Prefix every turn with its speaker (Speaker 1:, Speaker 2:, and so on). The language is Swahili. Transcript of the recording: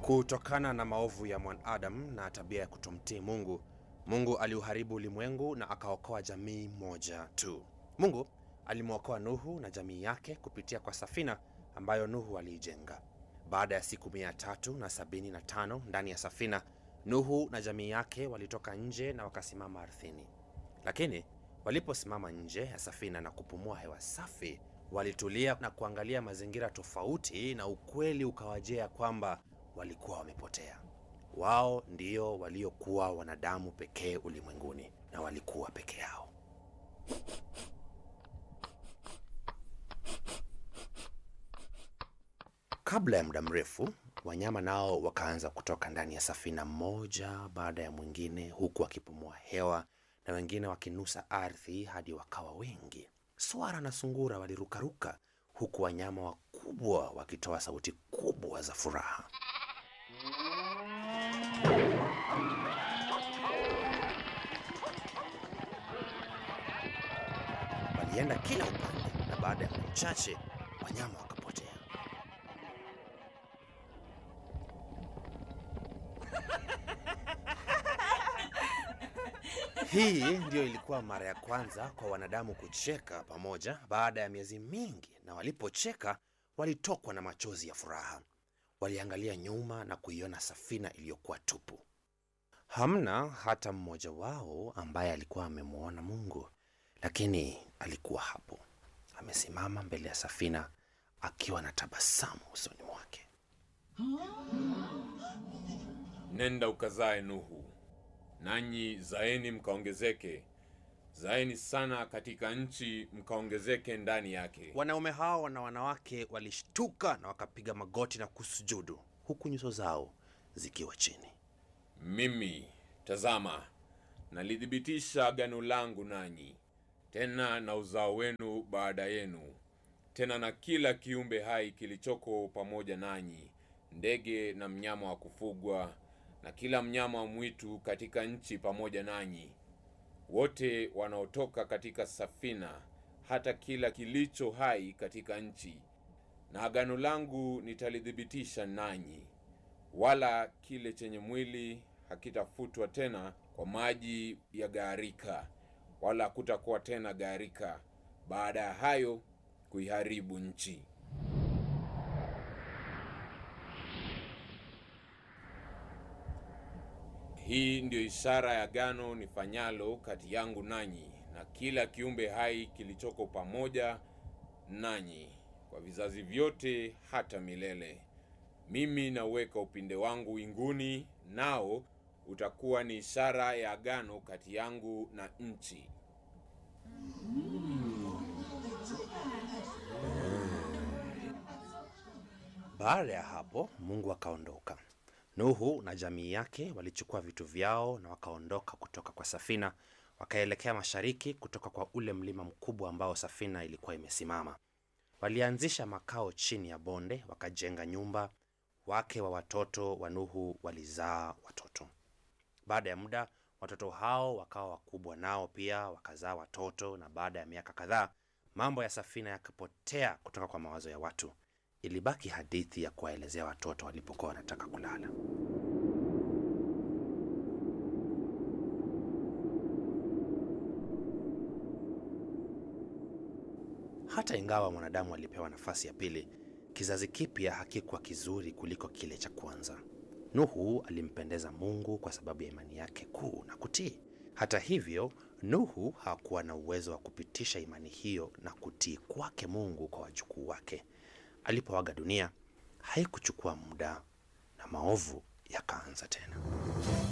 Speaker 1: Kutokana na maovu ya mwanadamu na tabia ya kutomtii Mungu, Mungu aliuharibu ulimwengu na akaokoa jamii moja tu. Mungu alimwokoa Nuhu na jamii yake kupitia kwa safina ambayo Nuhu aliijenga. Baada ya siku mia tatu na sabini na tano ndani ya safina, Nuhu na jamii yake walitoka nje na wakasimama ardhini. Lakini waliposimama nje ya safina na kupumua hewa safi, walitulia na kuangalia mazingira tofauti, na ukweli ukawajia kwamba walikuwa wamepotea. Wao ndio waliokuwa wanadamu pekee ulimwenguni na walikuwa peke yao. Kabla ya muda mrefu, wanyama nao wakaanza kutoka ndani ya safina mmoja baada ya mwingine, huku wakipumua hewa na wengine wakinusa ardhi hadi wakawa wengi. Swara na sungura walirukaruka, huku wanyama wakubwa wakitoa sauti kubwa za furaha. Walienda kila upande, na baada ya muda mchache wanyama wakapotea. Hii ndiyo ilikuwa mara ya kwanza kwa wanadamu kucheka pamoja baada ya miezi mingi, na walipocheka walitokwa na machozi ya furaha. Waliangalia nyuma na kuiona safina iliyokuwa tupu. Hamna hata mmoja wao ambaye alikuwa amemwona Mungu, lakini alikuwa hapo amesimama mbele ya safina akiwa na tabasamu usoni mwake.
Speaker 2: Nenda ukazae Nuhu, nanyi zaeni mkaongezeke, zaeni sana katika nchi, mkaongezeke ndani yake.
Speaker 1: Wanaume hao na wanawake walishtuka na wakapiga magoti na kusujudu, huku nyuso zao zikiwa chini.
Speaker 2: Mimi, tazama, nalithibitisha agano langu nanyi, tena na uzao wenu baada yenu, tena na kila kiumbe hai kilichoko pamoja nanyi, ndege na mnyama wa kufugwa, na kila mnyama wa mwitu katika nchi pamoja nanyi, wote wanaotoka katika safina, hata kila kilicho hai katika nchi. Na agano langu nitalithibitisha nanyi, wala kile chenye mwili hakitafutwa tena kwa maji ya gharika, wala hakutakuwa tena gharika baada ya hayo kuiharibu nchi. Hii ndiyo ishara ya agano nifanyalo kati yangu nanyi na kila kiumbe hai kilichoko pamoja nanyi kwa vizazi vyote hata milele. Mimi nauweka upinde wangu winguni, nao utakuwa ni ishara ya agano kati yangu na nchi.
Speaker 1: Baada ya hapo Mungu akaondoka. Nuhu na jamii yake walichukua vitu vyao na wakaondoka kutoka kwa safina, wakaelekea mashariki kutoka kwa ule mlima mkubwa ambao safina ilikuwa imesimama. Walianzisha makao chini ya bonde, wakajenga nyumba. Wake wa watoto wa Nuhu walizaa watoto. Baada ya muda, watoto hao wakawa wakubwa, nao pia wakazaa watoto, na baada ya miaka kadhaa, mambo ya safina yakapotea kutoka kwa mawazo ya watu. Ilibaki hadithi ya kuwaelezea watoto walipokuwa wanataka kulala. Hata ingawa mwanadamu alipewa nafasi ya pili, kizazi kipya hakikuwa kizuri kuliko kile cha kwanza. Nuhu alimpendeza Mungu kwa sababu ya imani yake kuu na kutii. Hata hivyo, Nuhu hakuwa na uwezo wa kupitisha imani hiyo na kutii kwake Mungu kwa wajukuu wake. Alipoaga dunia, haikuchukua muda na maovu yakaanza tena.